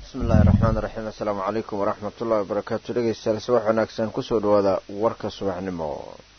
bismillahi raxmaani raxiim assalaamu calaykum waraxmatullahi wabarakaatu dhegeystayaal subax wanaagsan kusoo dhawaada warka subaxnimo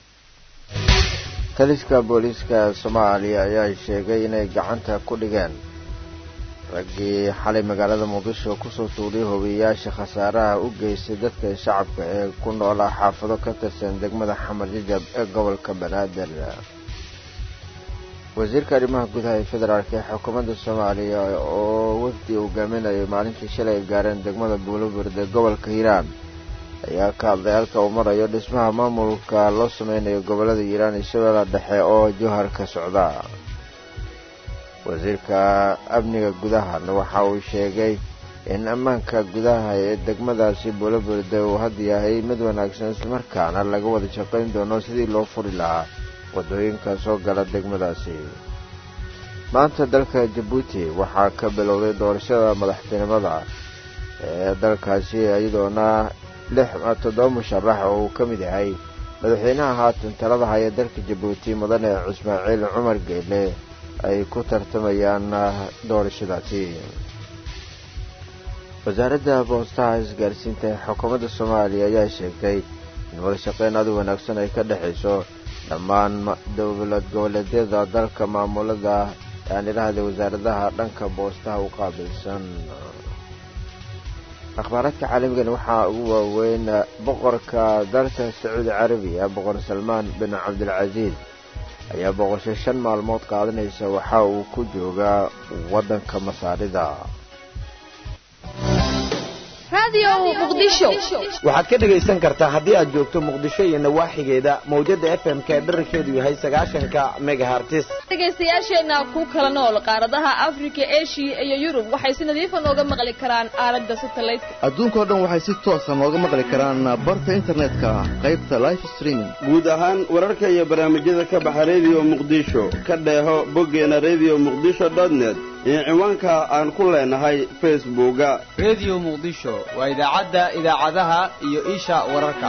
taliska booliiska soomaaliya ayaa sheegay inay gacanta ku dhigeen raggii xalay magaalada muqdisho kusoo tuuriyay hobiyayaasha khasaaraha u geystay dadka shacabka ee ku noolaa xaafado ka tirsan degmada xamar jajab ee gobolka banaadir wasiirka arrimaha gudaha ee federaalk ee xukuumadda soomaaliya oo wafdi hogaaminayay maalintii shalay ay gaareen degmada buulabird ee gobolka hiiraan ayaa ka hadlay halka uu marayo dhismaha maamulka loo sameynayo gobolada hiiraan iyo shabeella dhexe oo jowhar ka socda wasiirka amniga gudahana waxa uu sheegay in ammaanka gudaha ee degmadaasi buulabird uu had yahay mid wanaagsan islamarkaana laga wada shaqayn doono sidii loo furi lahaa waddooyinka soo gala degmadaasi maanta dalka jabuuti waxaa ka bilowday doorashada madaxtinimada ee dalkaasi iyadoona lix toddoba musharax oo uu ka mid yahay madaxweynaha haatan talada haya dalka jabuuti mudane cismaaciil cumar geyle ay ku tartamayaan doorashadaasi wasaaradda boostaha isgaarsiinta ee xukuumadda soomaaliya ayaa sheegtay in wadashaqeyn adu wanaagsan ay ka dhexayso dhammaan dowlad goboleedyada dalka maamulada aan idhaahda wasaaradaha dhanka boostaha u qaabilsan akhbaaraadka caalamigan waxaa ugu waaweyn boqorka dalka sacuudi carabiya boqor salmaan bin cabdilcasiis ayaa boqosho shan maalmood qaadanaysa waxa uu ku joogaa waddanka masaarida waxaad ka dhegaysan kartaa haddii aad joogto muqdisho iyo nawaaxigeeda mawjada f m ka dherarkeedu yahay sagaashanka megahartis dhegaystayaasheenna ku kala nool qaaradaha afrika eshiya iyo yurub waxay si nadiifa nooga maqli karaan aalada satalaydka adduunkao dhan waxay si toosa nooga maqli karaan barta internetka qaybta life streaming guud ahaan wararka iyo barnaamijyada ka baxa rediyo muqdisho ka dheeho boggeena rediyo muqdisho dotnet iyo ciwaanka aan ku leenahay facebooka rediyo muqdisho waa idaacadda idaacadaha iyo isha wararka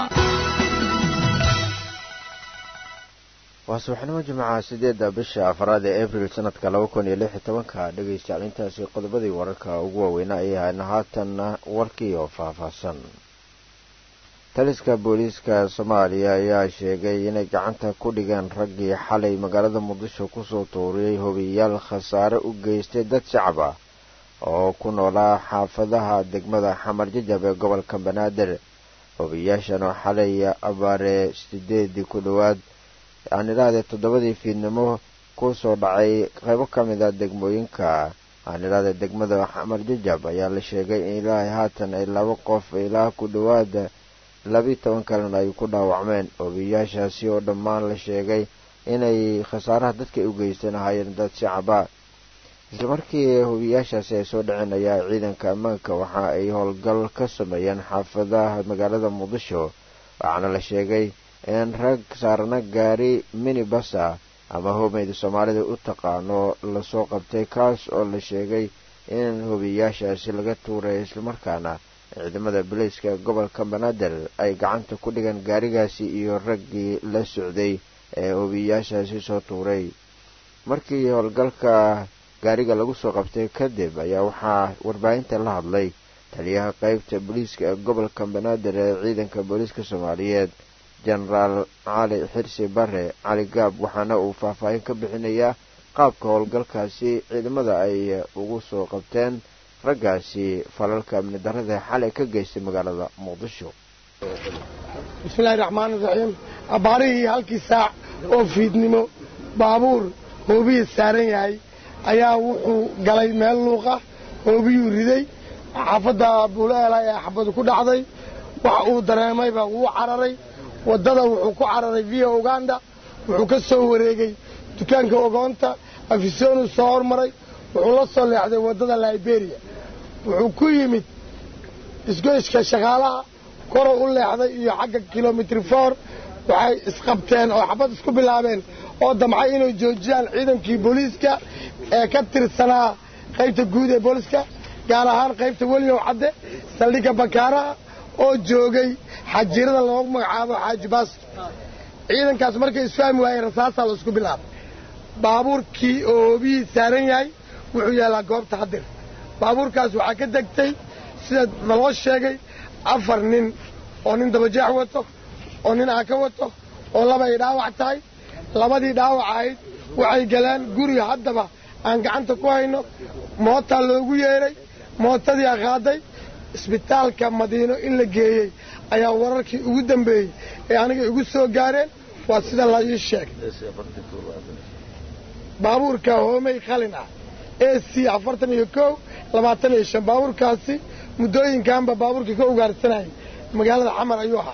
waa subaxnimo jimcaha sideedda bisha afraad ee abril sanadka laba kun iyo lix iyo tobanka dhegaystayaal intaasi qodobadii wararka ugu waaweynaa ay ahayn haatanna warkii oo faahfaahsan taliska booliiska soomaaliya ayaa sheegay inay gacanta ku dhigeen raggii xalay magaalada muqdisho kusoo tuuriyey hobiyayaal khasaare u geystay dad shacab ah oo ku noolaa xaafadaha degmada xamar jajab ee gobolka banaadir hobiyayaashan oo xalay abaare sideedii ku dhowaad aan idhahdee toddobadii fiidnimo kusoo dhacay qaybo ka mid a degmooyinka aan idhahdee degmada xamar jajab ayaa la sheegay in ilaahay haatan ay laba qof ilaa ku dhowaad labiyi toban kalena ay ku dhaawacmeen hobiyayaashaasi oo dhammaan la sheegay inay khasaaraha dadka u geysteen ahaayeen dad shacaba isla markii hobiyayaashaasi ay soo dhaceen ayaa ciidanka ammaanka waxa ay howlgal ka sameeyeen xaafadaha magaalada muqdisho waxaana la sheegay in rag saarna gaari minibasa ama hoomeyda soomaalida u taqaano lasoo qabtay kaas oo la sheegay in hobiyayaashaasi laga tuuray islamarkaana ciidamada booliiska gobolka banaadir ay gacanta ku dhigeen gaarigaasi iyo raggii la socday ee hobiyayaashaasi soo tuuray markii howlgalka gaariga lagu soo qabtay kadib ayaa waxaa warbaahinta la hadlay taliyaha qeybta booliiska ee gobolka banaadir ee ciidanka booliiska soomaaliyeed jenaraal cali xirsi bare cali gaab waxaana uu faahfaahin ka bixinayaa qaabka howlgalkaasi ciidamada ay ugu soo qabteen raggaasi falalka amni darada xalay ka geystay magaalada muqdisho bismillahi raxmaani raxiim abbaarihii halkii saac oo fiidnimo baabuur hoobiyii saaran yahay ayaa wuxuu galay meel luuqa hoobiyuu riday xaafadda buulaela ee xabadu ku dhacday waxa uu dareemayba wuu cararay waddada wuxuu ku cararay via uganda wuxuu ka soo wareegay dukaanka ogoonta afisonu soo hormaray wuxuu la soo leexday waddada liberia wuxuu ku yimid isgoyska shaqaalaha koruu u leexday iyo xagga kilomitri for waxay isqabteen oo xabad isku bilaabeen oo damcay inay joojiyaan ciidankii booliiska ee ka tirsanaa qaybta guud ee booliiska gaar ahaan qaybta weliyow cadde saldhigga bakaaraha oo joogay xajiirada loogu magacaabo xaaji baasto ciidankaas markay isfahmi waayeen rasaasaa la isku bilaabay baabuurkii oo hoobiyii saaran yahay wuxuu yaallaa goobta hadir baabuurkaas waxaa ka degtay sida naloo sheegay afar nin oo nin dabajaax wato oo nin aaka wato oo laba ay dhaawac tahay labadii dhaawac ahayd waxay galeen guriga haddaba aan gacanta ku hayno mootaa loogu yeedhay mootadii a qaaday isbitaalka madiino in la geeyey ayaa wararkii ugu dambeeyey ee aniga igu soo gaareen waa sida la ii sheegay baabuurka hoomey qalin ah a c afartan iyo kow labaatan iyo shan baabuurkaasi muddooyinkanba baabuurkii ka ugaarsanayay magaalada xamar ayuu ahaa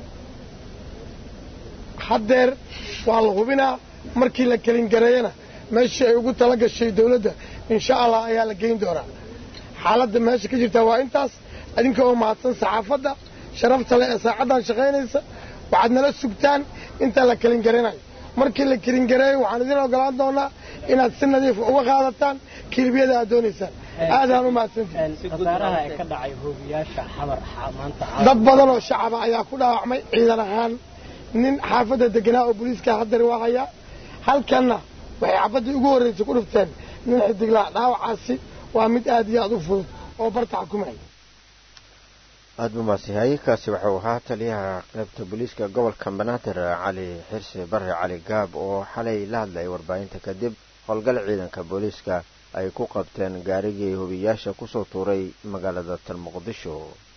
haddeer waa la hubinaa markii la kelingareeyana meeshii ay ugu tala gashay dawladda insha allah ayaa la geyn doonaa xaaladda meesha ka jirta waa intaas idinka oo mahadsan saxaafadda sharafta leh ee saacaddan shaqaynaysa waxaad nala sugtaan inta la kelingaranayo markii la kelingareeyo waxaan idin ogolaan doonaa inaad si nadiifa uga qaadataan kilibiyada aad doonaysaan aadaan u mahadsantihdad badan oo shacaba ayaa ku dhaawacmay ciidan ahaan nin xaafadda deganaa oo booliiska haddar waa hayaa halkanna waxay xabaddii ugu horraysay ku dhufteen nin xidiglaa dhaawacaasi waa mid aad iyo aad u fudud oo barta xukumaya aada buu maasihaye kaasi wuxuu ahaa taliyaha qaybta booliiska gobolka banaadir cali xirsi barre cali gaab oo xalay la hadlayay warbaahinta kadib howlgal ciidanka booliiska ay ku qabteen gaarigii hubiyaasha kusoo tuuray magaalada tan muqdisho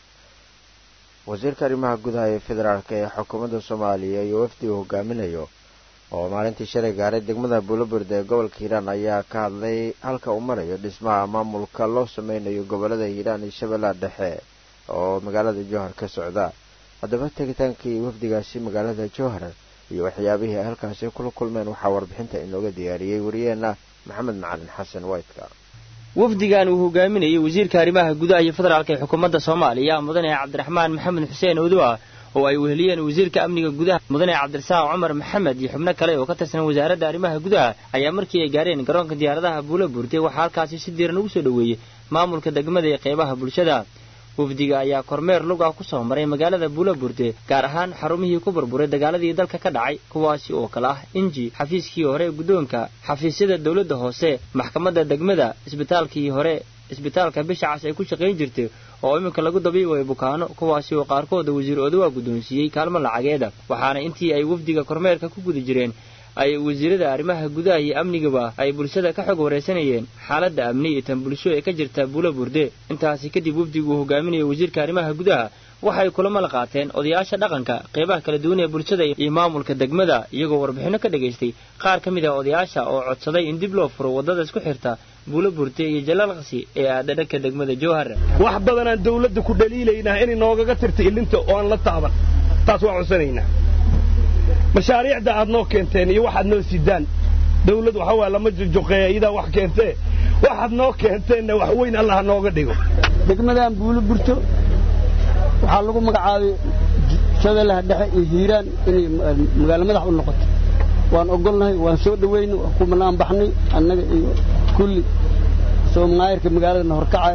wasiirka arrimaha gudaha ee federaalk ee xukuumadda soomaaliya iyo wafdi uu hogaaminayo oo maalintii shalay gaaray degmada buulabird ee gobolka hiiraan ayaa ka hadlay halka uu marayo dhismaha maamulka loo sameynayo gobolada hiiraan iyo shabeellaha dhexe oo magaalada jowhar ka socda haddaba tegitaankii wafdigaasi magaalada jowhar iyo waxyaabihii ay halkaasi kula kulmeen waxaa warbixinta inooga diyaariyey wariyeenna maxamed macalin xasan waytka wafdigan uu hogaaminayay wasiirka arrimaha gudaha iyo federaalka ee xukuumadda soomaaliya mudane cabdiraxmaan maxamed xuseen odoa oo ay weheliyeen wasiirka amniga gudaha mudane cabdirasaaq cumar maxamed iyo xubno kale oo ka tirsan wasaaradda arrimaha gudaha ayaa markii ay gaareen garoonka diyaaradaha buula buurtay waxaa halkaasi si diiran ugu soo dhoweeyey maamulka degmada ee qeybaha bulshada wafdiga ayaa kormeer lug ah ku soo maray magaalada buulaburte gaar ahaan xarumihii ku burburay dagaaladii dalka ka dhacay kuwaasi oo kale ah inji xafiiskii hore ee guddoonka xafiisyada dowladda hoose maxkamadda degmada isbitaalkii hore isbitaalka bishacas ay ku shaqayn jirtay oo iminka lagu dabiibayo bukaano kuwaasi oo qaarkooda wasiir odawaa guddoonsiiyey kaalmo lacageeda waxaana intii ay wafdiga kormeerka ku guda jireen ay wasiirada arrimaha gudaha iyo amnigaba ay bulshada ka xog waraysanayeen xaaladda amni iyo tan bulsho ee ka jirta buula burde intaasi kadib wafdigu uu hogaaminaya wasiirka arrimaha gudaha waxay kulamo la qaateen odayaasha dhaqanka qeybaha kala duwan ee bulshada iyo maamulka degmada iyagoo warbixinno ka dhagaystay qaar ka mid ah odayaasha oo codsaday in dib loo furo waddada isku xirta buula burte iyo jalaalqsi ee aadha dhanka degmada jowhar wax badanaan dawladda ku dhaliilaynaa inay noogaga tirta ilinta oo aan la taaban taas waan codsanaynaa mashaariicda aad noo keenteen iyo waxaad noo sidaan dawlad waxa waa lama jojoqeeya iyadaa wax keentee waxaad noo keenteenna wax weyn allah nooga dhigo degmadan buulo burto waxaa lagu magacaabay shabeellaha dhexe iyo hiiraan inay magaalo madax u noqoto waan ogolnahay waan soo dhowayna waan ku manaan baxnay annaga iyo kulli soomaayirka magaaladana horkacaya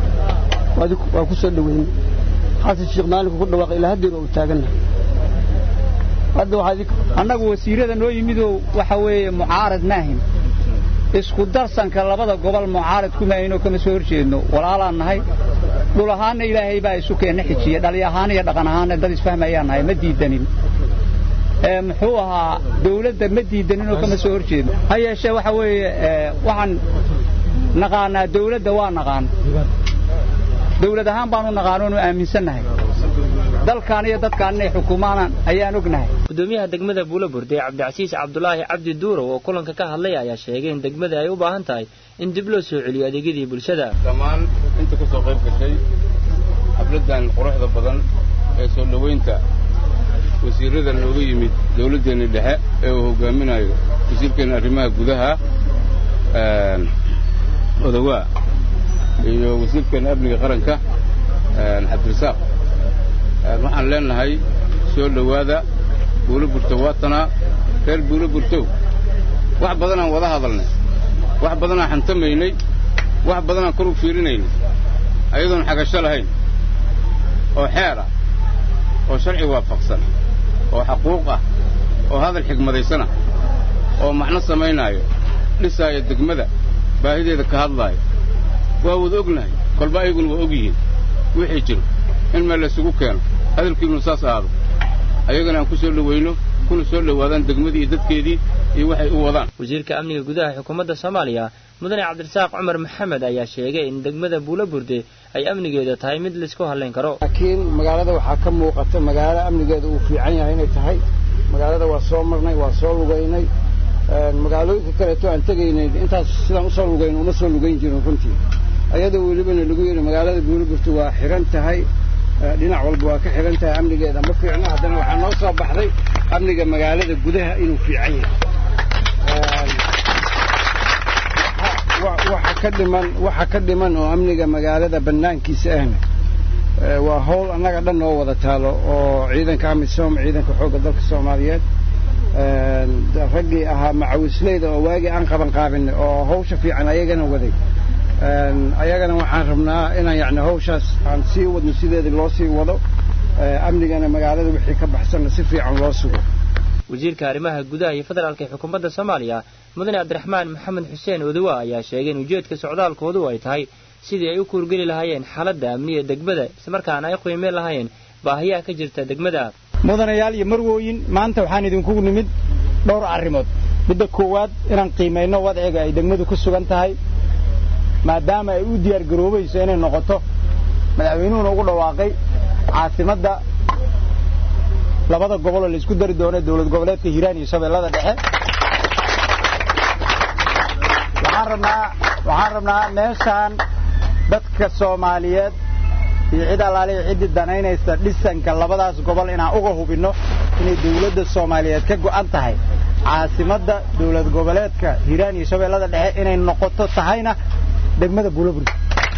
waa ku soo dhowaynay xasan sheekh maalinku ku dhawaaqay ilaa haddeer waa u taagannahay annagu wasiirada noo yimidoo waxa weeye mucaarad maahin isku darsanka labada gobol mucaarad kuma aynoo kama soo horjeedno walaalaan nahay dhul ahaanna ilaahay baa isu keenna xijiya dhali ahaan iyo dhaqan ahaanna dad isfahmayaan nahay ma diidanin muxuu ahaa dawladda ma diidaninoo kama soo horjeedno ha yeeshee waxa weeye waxaan naqaanaa dawladda waa naqaan dawlad ahaan baanu naqaanoonu aaminsannahay dalkaan iyo dadkaan inay xukuumaanaan ayaan ognahay gudoomiyaha degmada buulaburde cabdicasiis cabdulaahi cabdi duurow oo kulanka ka hadlay ayaa sheegay in degmada ay u baahan tahay in dib loo soo celiyo adeegyadii bulshada dhammaan inta ka soo qayb gashay xafladdan quruxda badan ee soo dhowaynta wasiirada nooga yimid dawladdeenna dhexe ee uu hogaaminayo wasiirkeenna arrimaha gudaha odawaa iyo wasiirkeenna amniga qaranka cabdirasaaq waxaan leenahay soo dhowaada buulo burto waatanaa reer buulo burtow wax badanaan wada hadalnay wax badanaan xantamaynay wax badanaan kor u fiirinaynay ayadoon xagasho lahayn oo xeer ah oo sharci waafaqsan oo xaquuq ah oo hadal xigmadaysana oo macno samaynaayo dhisaaya degmada baahideeda ka hadlaayo waa wada ognahay kolba ayaguna waa og yihiin wixii jiro in meel laysugu keeno hadalkiinu saas ahaado ayagana aan ku soo dhowayno kuna soo dhowaadaan degmadii iyo dadkeedii iyo waxay u wadaan wasiirka amniga gudaha xukuumadda soomaaliya mudane cabdirasaaq cumar maxamed ayaa sheegay in degmada buulaburde ay amnigeeda tahay mid laysku hadlayn karo laakiin magaalada waxaa ka muuqata magaalo amnigeeda uu fiican yahay inay tahay magaalada waa soo marnay waa soo lugaynay magaalooyinka kaleeto aan tegaynay intaas sidaan usoo lugayn uma soo lugayn jirin runtii ayadoo welibana lagu yidhi magaalada buulaburta waa xiran tahay dhinac walba waa ka xiran tahay amnigeeda ma fiicno haddana waxaa noo soo baxday amniga magaalada gudaha inuu fiican yahay waxa ka dhiman waxa ka dhiman oo amniga magaalada bannaankiisa ahna waa howl annaga dhan noo wada taalo oo ciidanka amisom ciidanka xoogga dalka soomaaliyeed raggii ahaa macawisleyda oo waagii aan qaban qaabinay oo hawsha fiican ayagana waday ayagana waxaan rabnaa inaan yacni hawshaas aan sii wadno sideedii loo sii wado amnigana magaalada wixii ka baxsanna si fiican loo sugo wasiirka arrimaha gudaha iyo federaalka ee xukuumadda soomaaliya mudane cabdiraxmaan maxamed xuseen odowa ayaa sheegay in ujeedka socdaalkoodu ay tahay sidii ay u kuurgeli lahaayeen xaaladda amniga degmada islamarkaana ay qiimeyn lahaayeen baahiyaha ka jirta degmada mudanayaal iyo marwooyin maanta waxaan idinkugu nimid dhowr arrimood midda koowaad inaan qiimayno wadciga ay degmadu ku sugan tahay maadaama ay u diyaargaroobayso inay noqoto madaxweynuhuna ugu dhawaaqay caasimadda labada gobol oo laysku dari doono dowlad goboleedka hiiraan iyo shabeellada dhexe waxaan rabnaa waxaan rabnaa meeshaan dadka soomaaliyeed iyo cid allaaliya ciddii danaynaysa dhisanka labadaas gobol inaan uga hubinno inay dawladda soomaaliyeed ka go'an tahay caasimadda dowlad goboleedka hiiraan iyo shabeellada dhexe inay noqoto tahayna degmada buulaburg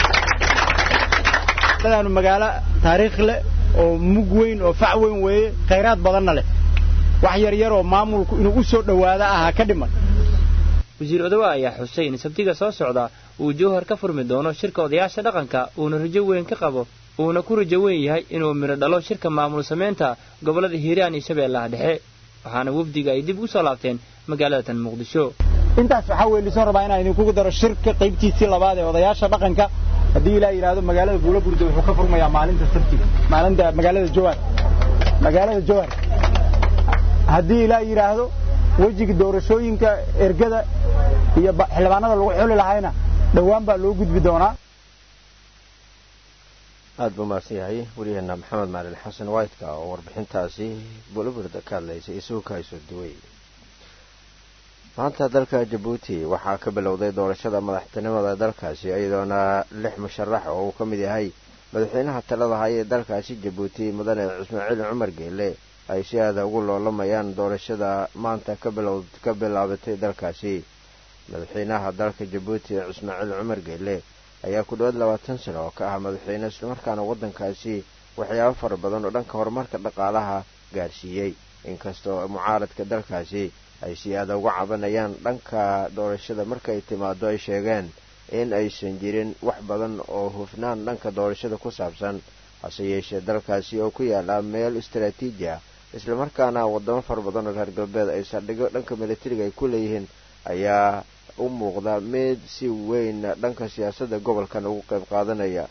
daanu magaalo taariikh leh oo mug weyn oo fac weyn weeye khayraad badanna leh wax yar yar oo maamulku inuu u soo dhowaada ahaa ka dhiman wasiir odowa ayaa xusay in sabtiga soo socda uu jowhar ka furmi doono shirka odayaasha dhaqanka uuna rajo weyn ka qabo uuna ku rajo weyn yahay inuu midho dhalo shirka maamul samaynta gobollada hiiraan iyo shabeellaha dhexe waxaana wafdiga ay dib u soo laabteen magaalada tan muqdisho intaas waxaa weelisoon rabaa inaan idinkugu daro shirka qaybtiisii labaad ee odayaasha dhaqanka haddii ilaa yidhaahdo magaalada buulaburda wuxuu ka furmayaa maalinta sabtiga maalinta magaalada jowhar magaalada jowhar haddii ilaa yidhaahdo wejiga doorashooyinka ergada iyo xildhibaanada lagu xuli lahayna dhowaan baa loo gudbi doonaa aada buu mahadsan yahay weliyaheena maxamed maalin xasan whiteka oo warbixintaasi buulaburda ka hadlaysay isugu ka haysoo duway maanta dalka jabuuti waxaa ka bilowday doorashada madaxtinimada dalkaasi iyadoona lix musharax oo uu ka mid yahay madaxweynaha talada haya ee dalkaasi jabuuti mudane ismaaciil cumar geele ay si aada ugu loolamayaan doorashada maanta ka bilaabatay dalkaasi madaxweynaha dalka jabuuti ismaaciil cumar geele ayaa ku dhowaad labaatan sano oo ka ah madaxweyne islamarkaana waddankaasi waxyaabo fara badan oo dhanka horumarka dhaqaalaha gaarsiiyey inkastoo mucaaradka dalkaasi ay si aada uga cabanayaan dhanka doorashada markay timaado ay sheegeen in aysan jirin wax badan oo hufnaan dhanka doorashada ku saabsan hase yeeshee dalkaasi oo ku yaala meel istaraatiiji ah islamarkaana wadamo fara badan oo reer galbeed ay saldhigo dhanka militariga ay ku leeyihiin ayaa u muuqda mid si weyn dhanka siyaasadda gobolkan ugu qayb qaadanaya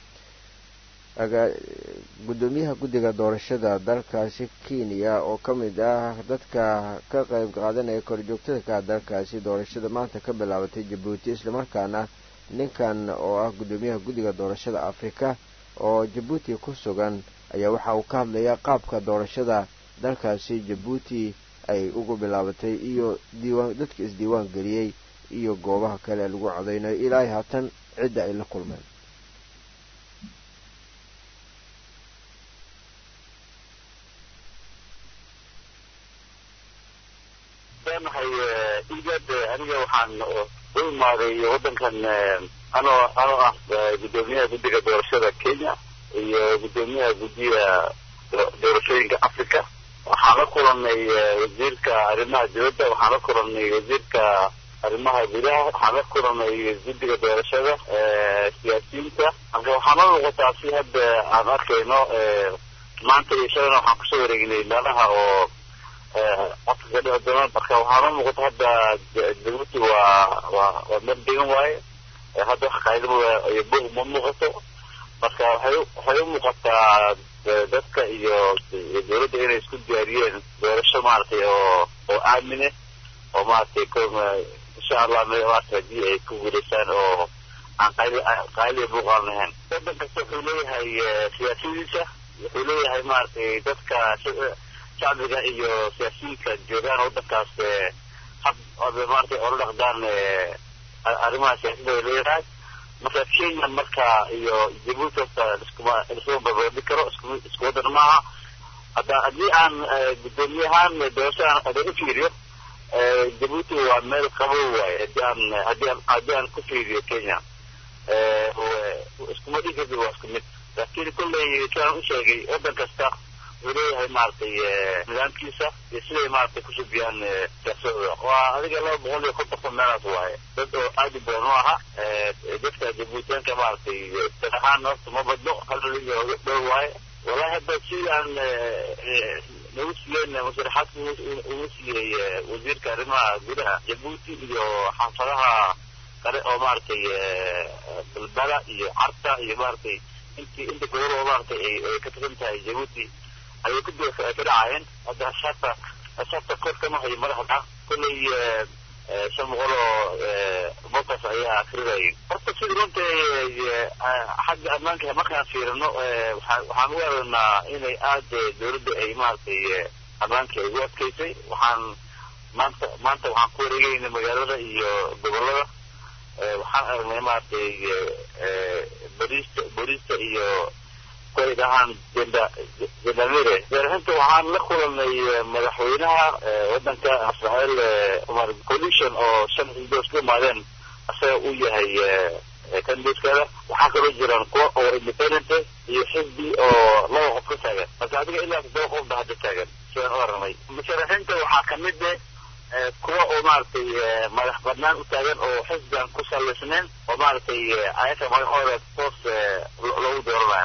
gudoomiyaha guddiga doorashada dalkaasi kenya oo ka mid ah dadka ka qayb qaadanaya korjoogtada ka dalkaasi doorashada maanta ka bilaabatay jabuuti islamarkaana ninkan oo ah gudoomiyaha guddiga doorashada afrika oo jabuuti ku sugan ayaa waxa uu ka hadlayaa qaabka doorashada dalkaasi jabuuti ay ugu bilaabatay iyo diiwaan dadka isdiiwaan geliyey iyo goobaha kale lagu codaynayo ilaa haatan cidda ay la kulmeen igad aniga waxaan u imaaday waddankan anoo anoo ah guddoomiyaha guddiga doorashada kenya iyo guddoomiyaha guddiga doorashooyinka africa waxaan la kulanay wasiirka arrimaha dibadda waxaan la kulanay wasiirka arrimaha gudaha waxaan la kulanay guddiga doorashada siyaasiyiinta marka waxaan la muuqataa si hadda aan arkayno maanta iyo shalayna waxaan kusoo wareegnay meelaha oo codka ka dhici doona marka waxaa la muuqata hadda jabuuti waa waa waa meel degan waaye hadda wax qaydaba iyo bog ma muuqato marka waxay waxay u muuqataa dadka iyo dowladda inay isku diyaariyeen doorasho maaragtay oo oo aamine oo maaragtay insha allah maaragtay haddii ay ku guulaysaan oo aan qayli qayli buuqaan lahayn waddan kasta wuxuu leeyahay siyaasadiisa wuxuu leeyahay maaragtay dadka shacbiga iyo siyaasiyiinka joogaan waddankaas hab maaragtay ola dhaqdaan arrimaha siyaasadda ay leedahay marka kenya marka iyo jabuuti horta iskuma iskuma barbaadi karo isku isku waddan maaha hadda haddii aan guddoomiye ahaan doorashadan hadaan u fiiriyo jabuuti waa meel qabow waaye haddii aan haddii aan haddii aan ku fiiriyo kenya iskuma dhigi karti waa isku mid laakiin kolley sidaan u sheegay waddan kasta wuxuu leeyahay maaragtay nidaamkiisa iyo siday maaragtay ku subiyaan siyaasadooda waa adiga laba boqol iyo konton kun meelaas waaye dad oo aad u badan u aha dadka jabuutiyaanka maaragtay dad ahaan horta ma badno hal milyan iyo dhow waaye wallahi hadda sidaan nagu siiyeen masaraxaadka ugu siiyey wasiirka arrimaha gudaha jabuuti iyo xaafadaha kale oo maaragtay balbala iyo carta iyo maaragtay intii inta gobol oo maaragtay ay ka tirsan tahay jabuuti ayay ku ka dhacayeen hadda ashaabta ashaabta kor kama hayo madaxda kolley shan boqol oo botas ayaa akrinayay horta sida runta xagga ammaanka markaan fiirino waxaan u aragnaa inay aad dowladda ay maaragtay ammaanka ay ugu adkaysay waxaan maanta maanta waxaan ku wareegayna magaalada iyo gobolada waxaan aragnay maaragtay booliista booliista iyo kuay dhahaan jenda jendamire warbixinta waxaan la kulanay madaxweynaha waddanka israel umar coalition oo shan xisbidood ku imaadeen asaga uu yahay kandidatekeeda waxaa kaloo jiraan kuwa oo independent iyo xisbi oo laba qof ka taagan marka adiga ilaa todoba qof ba hadda taagan sidaan u aragnay musharaxiinta waxaa kamid eh kuwa oo maaragtay madax badnaan u taagan oo xisbigan ku salaysnayn oo maaragtay ayaga magacooda toos lagu dooranayo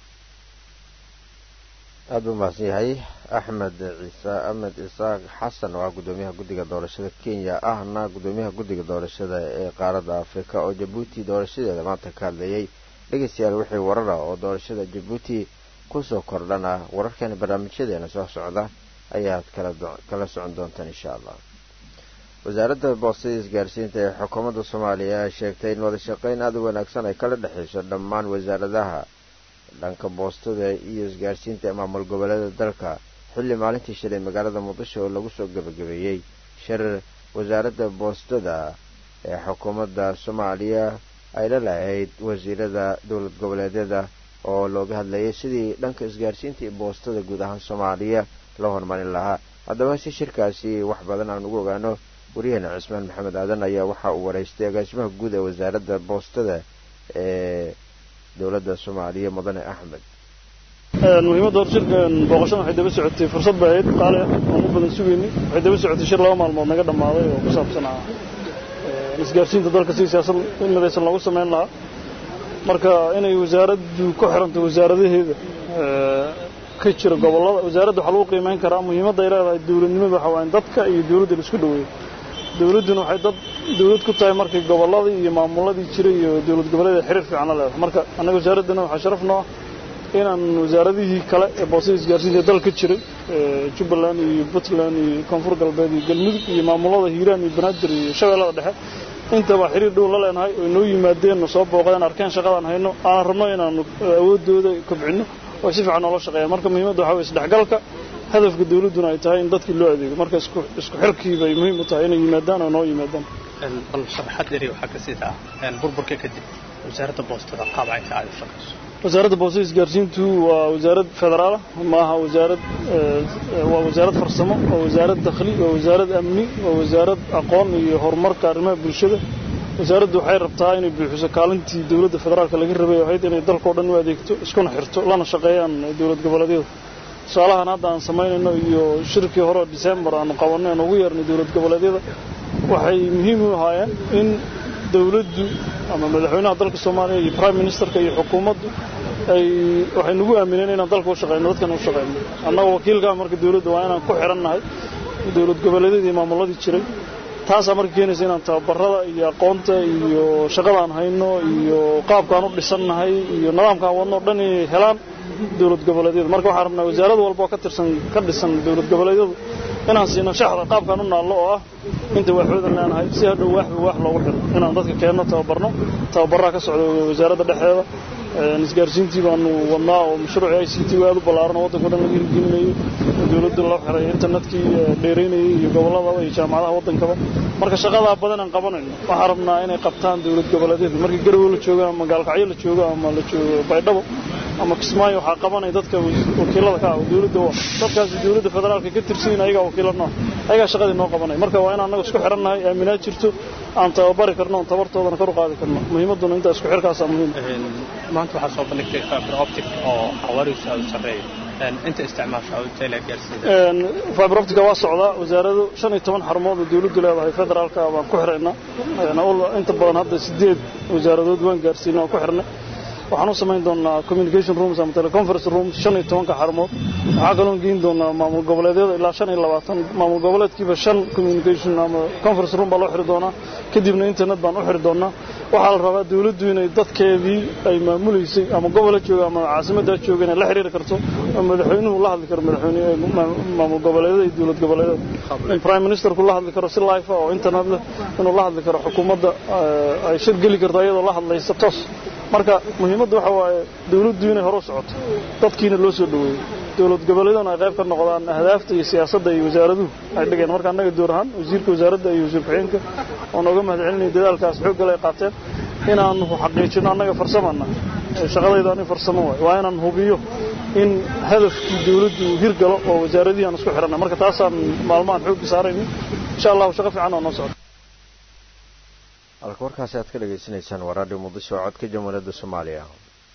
aada u mahadsan yahay axmed ciise axmed isaaq xasan oo ah guddoomiyaha guddiga doorashada kenya ahna guddoomiyaha guddiga doorashada ee qaaradda afrika oo jabuuti doorashadeeda maanta ka hadlayay dhegeystayaal wixii warara oo doorashada jabuuti kusoo kordhana wararkeena barnaamijyadeena soo socda ayaad kala socon doontaan insha allah wasaaradda boostada isgaarsiinta ee xukuumadda soomaaliya ayaa sheegtay in wada shaqeyn aada u wanaagsan ay kala dhexeyso dhammaan wasaaradaha dhanka boostada iyo isgaarsiinta ee maamul goboleeda dalka xilli maalintii shalay magaalada muqdisho oo lagu soo gebagabeeyey shir wasaaradda boostada ee xukuumadda soomaaliya ay la lahayd wasiirada dowlad goboleedyada oo looga hadlayay sidii dhanka isgaarsiinta iyo boostada guud ahaan soomaaliya loo horumarin lahaa haddaba si shirkaasi wax badan aan ugu ogaano waryaheena cismaan maxamed aadan ayaa waxa uu waraystay agaasimaha guud ee wasaaradda boostada ee dowladda soomaaliya mudane axmed muhiimadda hor shirkan booqashada waxay daba socotay fursad bay ahayd qaali ah aan u badan sugaynay waxay daba socotay shir laba maalmood naga dhammaaday oo ku saabsanaa isgaarsiinta dalka si siyaasad midaysan loogu samayn lahaa marka inay wasaaraddu ku xiranto wasaaradaheeda ka jira gobollada wasaaradda waxaa lagu qiimeyn karaa muhiimadda ay leedahay dowladnimada waxa waaye dadka iyo dowladda la isku dhoweeyo dowladduna waxay dad dowlad ku tahay markay gobolladii iyo maamuladii jiray iyo dowlad goboleeda xiriir fiican la leedahay marka annaga wasaaraddana waxaa sharaf noo inaan wasaaradihii kale ee boosada isgaarsiinta ee dalka jiray jubbaland iyo puntland iyo koonfur galbeed iyo galmudug iyo maamulada hiiraan iyo banaadir iyo shabeellada dhexe intaba xiriir dhow la leenahay oo inoo yimaadeen soo booqdeen arkeen shaqadaan hayno aanan rabno inaanu awooddooda kobcinno oo si fiican noola shaqeeyaan marka muhiimadda waxaa weye isdhexgalka hadafka dowladduna ay tahay in dadkii loo adeego marka isku isku xirkii bay muhiim u tahay inay yimaadaan oo noo yimaadaan bal sharaxaad dheeri waxaa ka sii taa burburka kadib wasaaradda boostada qaab ay tahay u shaqayso wasaaradda boostada isgaarsiintu waa wasaarad federaal ma aha wasaarad waa wasaarad farsamo waa wasaarad dakhli waa wasaarad amni waa wasaarad aqoon iyo horumarka arrimaha bulshada wasaaraddu waxay rabtaa inay buuxiso kaalintii dowladda federaalka laga rabay ahayd inay dalkao dhan u adeegto iskuna xirto lana shaqeeyaan dowlad goboleedyada tusaalahan hadda aan samaynayno iyo shirkii hore oo disembar aanu qabanay aan ugu yeernay dowlad goboleedyada waxay muhiim u ahaayeen in dowladdu ama madaxweynaha dalka soomaaliya iyo prime ministerka iyo xukuumaddu ay waxay nagu aamineen inaan dalka u shaqeyno dadkana u shaqeyno annaga wakiilkaa marka dowladda waa inaan ku xirannahay dowlad goboleedyadii iyo maamuladii jiray taasaa marka keenaysa inaan tababarada iyo aqoonta iyo shaqadaan hayno iyo qaabkaan u dhisannahay iyo nidaamkaan wadno o dhan inay helaan dowlad goboleedyada marka waxaan rabnaa wasaarad walba oo ka tirsan ka dhisan dowlad goboleedyadu inaan siino shaxda qaabkaan u naallo oo ah inta waaxoodan leenahay si hadhow waaxba waax loogu xiro inaan dadka keenno tababarno tababarraa ka socda wasaaradda dhexdeeda isgaarsiintii baanu wadnaa oo mashruuci i c t aad u ballaaran oo waddanka o dhan laga hirgelinayo dowladda loo xiray internetkii dheeraynayay iyo gobolladaba iyo jaamacadaha waddankaba marka shaqadaa badan aan qabanayno waxaan rabnaa inay qabtaan dowlad goboleedyada markii garowe la joogo ama gaalkacyo la joogo ama la joogo baydhabo ama kismaayo waxaa qabanaya dadka wakiilada ka ah oo dowladda u ah dadkaasi dowladda federaalka ka tirsanyin ayagaa wakiila noo ayagaa shaqadii noo qabanaya marka waa inaan annaga isku xirannahay aaminaad jirto aan tababari karno oon tabartoodana kor u qaadi karno muhiimadduna intaa isku xirkaasaa muhiim maanta waxaa soo bandhigtay fiber optic oo xawaarihiisu aad u sarreeyo inta isticmaasha intayla gaarsiida fiber optica waa socdaa wasaaradu shan iyo toban xarumood oo dowladdu leedahay federaalka baan ku xiraynaa inta badan hadda sideed wasaaradood waan gaarsiinay waan ku xirnay waxaan u samayn doonaa communication rooms ama teleconference rooms shan iyo tobanka xarumood waxaa kaloon geyn doonaa maamul goboleedyada ilaa shan iyo labaatan maamul goboleedkiiba shan communication ama conference room baa loo xiri doonaa kadibna internet baan u xiri doonaa waxaa la rabaa dowladdu inay dadkeedii ay maamuleysay ama gobola jooga ama caasimaddaa jooga inay la xiriiri karto oo madaxweynuhu la hadli karo madaxweyne maamul goboleedyada iyo dowlad goboleedyada in prime ministerku la hadli karo si life oo internet leh inuu la hadli karo xukuumadda ay shir geli karto iyadoo la hadlaysa toos marka muhiimadda waxa waaye dowladdu inay hore u socoto dadkiina loo soo dhoweeyo dowlad goboleedana ay qayb ka noqdaan ahdaafta iyo siyaasadda iyo wasaaraduhu ay dhigeen marka annaga door ahaan wasiirka wasaaradda iyo wasiir ku-xigeenka oon oga mahad celinaya dadaalkaas xooggale ay qaateen inaanu xaqiijino annaga farsamana shaqadayda ani farsamo waay waa inaan hubiyo in hadafkii dowladdu uu hirgalo oo wasaaradihii aan isku xidhanay marka taasaan maalmahan xoogga saaraynin insha allahu shaqo fiican oo noo socda halka warkaasi aad ka dhegaysanaysaan waa raadhiyo muqdisho oo codka jamhuuriyadda soomaaliya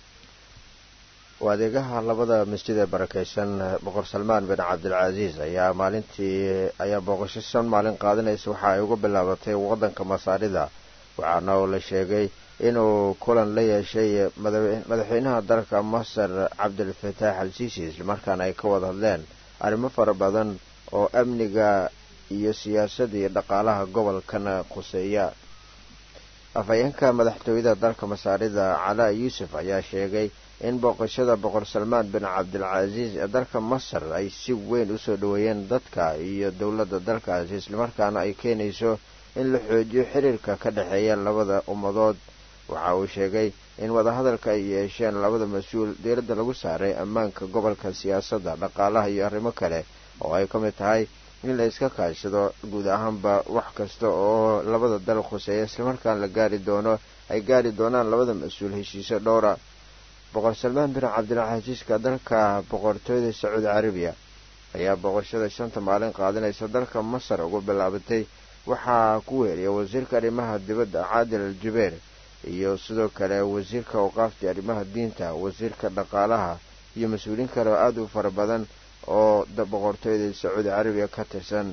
waa adeegaha labada masjid ee barakeysan boqor salmaan bin cabdilcasiis ayaa maalintii ayaa booqasho shan maalin qaadanaysa waxa ay uga bilaabatay waddanka masaarida waxaana uu la sheegay inuu kulan la yeeshay madaxweynaha dalka masar cabdilfataax al siisi islamarkaana ay ka wada hadleen arrimo fara badan oo amniga iyo siyaasadda iyo dhaqaalaha gobolkana khuseeya afhayeenka madaxtooyada dalka masaarida calaa yuusuf ayaa sheegay in booqashada boqor salmaan bin cabdilcasiis ee dalka masar ay si weyn usoo dhoweeyeen dadka iyo dowladda dalkaasi islamarkaana ay keenayso in la xoojiyo xiriirka ka dhexeeya labada ummadood waxa uu sheegay in wadahadalka ay yeesheen labada mas-uul diiradda lagu saaray ammaanka gobolka siyaasadda dhaqaalaha iyo arrimo kale oo ay ka mid tahay in la iska kaashado guud ahaanba wax kasta oo labada dal khuseeya islamarkaan la gaari doono ay gaari doonaan labada mas-uul heshiisyo dhowra boqor salmaan bin cabdilcasiiska dalka boqortooyada sacuudi carabiya ayaa booqashada shanta maalin qaadanaysa dalka masar ugu bilaabatay waxaa ku weeriya wasiirka arrimaha dibadda caadil al jubeer iyo sidoo kale wasiirka awqaafta arrimaha diinta wasiirka dhaqaalaha iyo mas-uuliin kale oo aada u fara badan oo boqortooyada sacuudi carabiya ka tirsan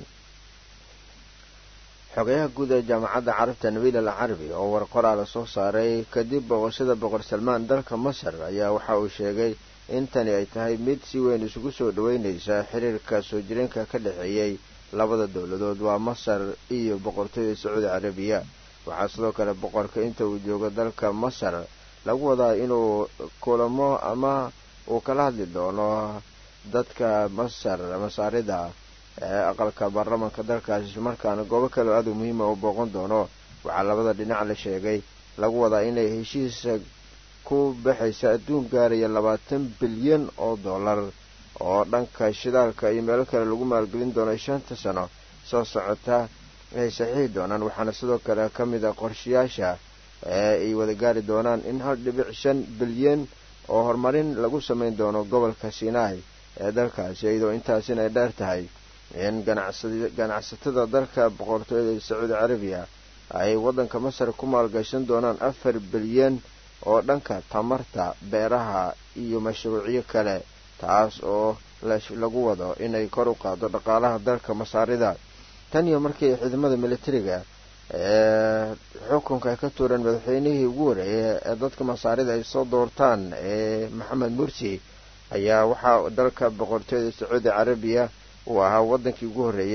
xogayaha guud ee jaamacadda carabta nabiil al carabi oo war qoraala soo saaray kadib booqashada boqor salmaan dalka masar ayaa waxa uu sheegay in tani ay tahay mid si weyn isugu soo dhoweynaysa xiriirka soo jireenka ka dhexeeyey labada dowladood waa masar iyo boqortooyada sacuudi carabiya waxaa sidoo kale boqorka inta uu joogo dalka masar lagu wadaa inuu kulamo ama uu kala hadli doono dadka masar masaarida ee aqalka baarlamanka dalkaasi islamarkaana goobo kale oo aada u muhiima uu booqan doono waxaa labada dhinac la sheegay lagu wadaa inay heshiisa ku baxaysa adduun gaaraya labaatan bilyan oo dollar oo dhanka shidaalka iyo meelo kale lagu maalgelin doono shanta sano soo socota ay saxiixi doonaan waxaana sidoo kale ka mid a qorshayaasha ee ay wada gaari doonaan in hal dhibic shan bilyan oo horumarin lagu samayn doono gobolka sinai ee dalkaasi iyadoo intaasina ay dheer tahay in ganacsatada dalka boqortooyada sacuudi carabiya ay waddanka masar ku maalgashan doonaan afar bilyan oo dhanka tamarta beeraha iyo mashruucyo kale taas oo lagu wado inay kor u qaado dhaqaalaha dalka masaarida tan iyo markii ciidamada militariga ee xukunka ay ka tuureen madaxweynihii ugu horeeyay ee dadka masaarida ay soo doortaan ee maxamed mursi ayaa waxaa dalka boqortooyada sacuudi carabiya uu ahaa waddankii ugu horreeyey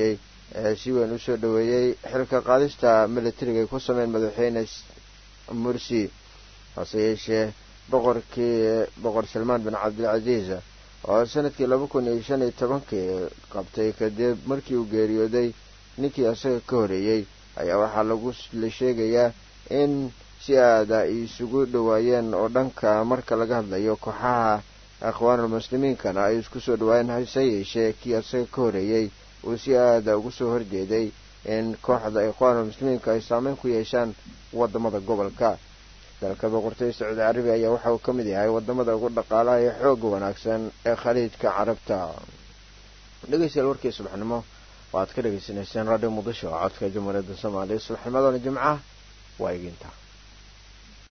ee si weyn usoo dhoweeyey xilka qaadista militariga ay ku sameyn madaxweyne mursi hase yeeshee boqorkii boqor salmaan bin cabdilcasiis oo sanadkii laba kun iyo shan iyo tobankii qabtay kadib markii uu geeriyooday ninkii isaga ka horeeyey ayaa waxaa lagu la sheegayaa in si aada ay isugu dhowaayeen oo dhanka marka laga hadlayo kooxaha akhwaanulmuslimiinkana ay isku soo dhawaayeen hase yeeshee kii isaga ka horeeyey uu si aada ugu soo horjeeday in kooxda ikhwaanulmuslimiinka ay saameyn ku yeeshaan wadamada gobolka dalka boqortooyada sacuudi carabiya ayaa waxa uu ka mid yahay wadamada ugu dhaqaalaha ee xooga wanaagsan ee khaliijka carabta dhegeystayaal warkii subaxnimo waaad ka dhegeysanayseen radio muqdisho codka jamhuuriyadda soomaaliya subaxnimadana jimca waa eginta